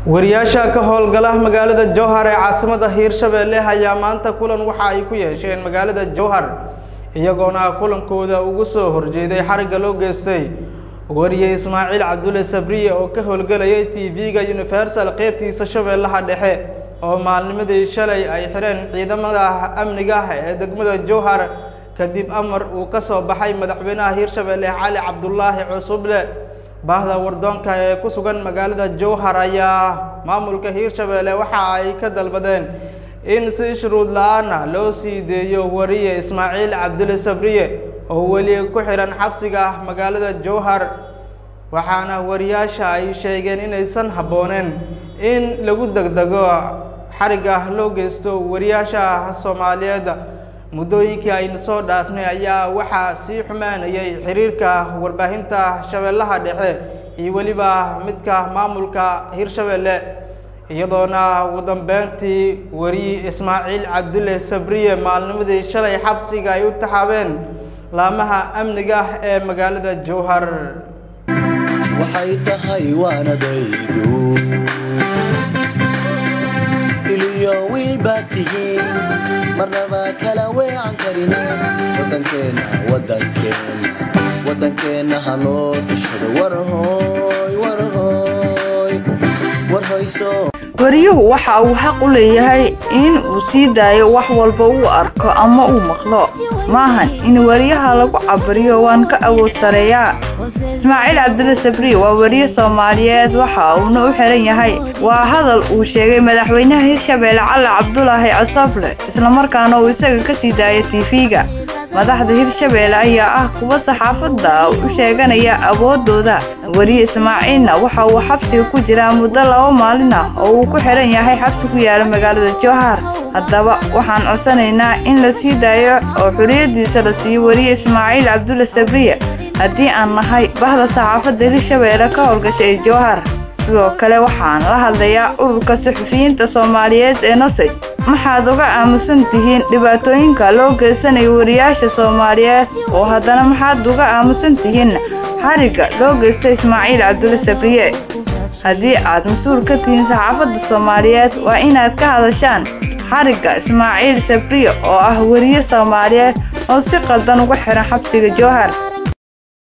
wariyaasha ka howlgala magaalada jowhar ee caasimada hiirshabeelle ayaa maanta kulan waxa ay ku yeesheen magaalada jowhar iyagoona kulankooda ugu soo horjeeday xarigga loo geystay wariye ismaaciil cabdulle sabriye oo ka howlgelayay t v-ga universal qeybtiisa shabeellaha dhexe oo maalnimadii shalay ay xidheen ciidamada amniga ee degmada jowhar kadib amar uu ka soo baxay madaxweynaha hiirshabeelle cali cabdulaahi cusuble baahda wardoonka ee ku sugan magaalada jowhar ayaa maamulka hiirshabeelle waxa ay ka dalbadeen in si shuruud la-aana loo sii deeyo wariye ismaaciil cabdulle sabriye oo weli ku xidhan xabsiga magaalada jowhar waxaana wariyaasha ay sheegeen inaysan habbooneen in lagu degdego xarigga loo geysto wariyaasha soomaaliyeed muddooyinkii aynu soo dhaafnay ayaa waxaa sii xumaanayay xiriirka warbaahinta shabeellaha dhexe iyo weliba midka maamulka hiirshabeelle iyadoona ugu dambeyntii wariye ismaaciil cabdulle sabriye maalnimadii shalay xabsiga ay u taxaabeen laamaha amniga ee magaalada jowhar waxay tahay waanadaydu iliyo wiil baad tihiin marnaba kala weecan karine wadankeenna wadankeenna wadankeenna haloo tashado warhoy warhoy warhoyso wariyuhu waxa uu xaq u leeyahay in uu sii daayo wax walba uu arko ama uu maqlo maahan in wariyaha lagu cabariyo waan ka awood sareeyaa ismaaciil cabdulle sabriye waa wariye soomaaliyeed waxa uuna u xiran yahay waa hadal uu sheegay madaxweynaha hiirshabeelle cali cabdulaahi cosoble islamarkaana uu isaga ka sii daayay tiifiga madaxda hiirshabeelle ayaa ah kuwa saxaafadda u sheeganaya awooddooda weriye ismaaciilna waxa uu xabsiga ku jiraa muddo laba maalin ah oo uu ku xihan yahay xabsi ku yaala magaalada jowhar haddaba waxaan codsanaynaa in la sii daayo oo xuriyaddiisa la siiyo weriye ismaaciil cabdulle sabriye haddii aan nahay bahda saxaafadda hiirshabeelle ka howlgasha ee jowhar sidoo kale waxaan la hadlayaa ururka suxufiyiinta soomaaliyeed ee nosej maxaad uga aamusan tihiin dhibaatooyinka loo geysanayo wariyaasha soomaaliyeed oo haddana maxaad uga aamusan tihiin xarigga loo geysta ismaaciil cabdulle sabriye haddii aad mas-uul ka tihiin saxaafadda soomaaliyeed waa inaad ka hadashaan xarigga ismaaciil sabriye oo ah weriye soomaaliyeed oo si qaldan uga xihan xabsiga jowhar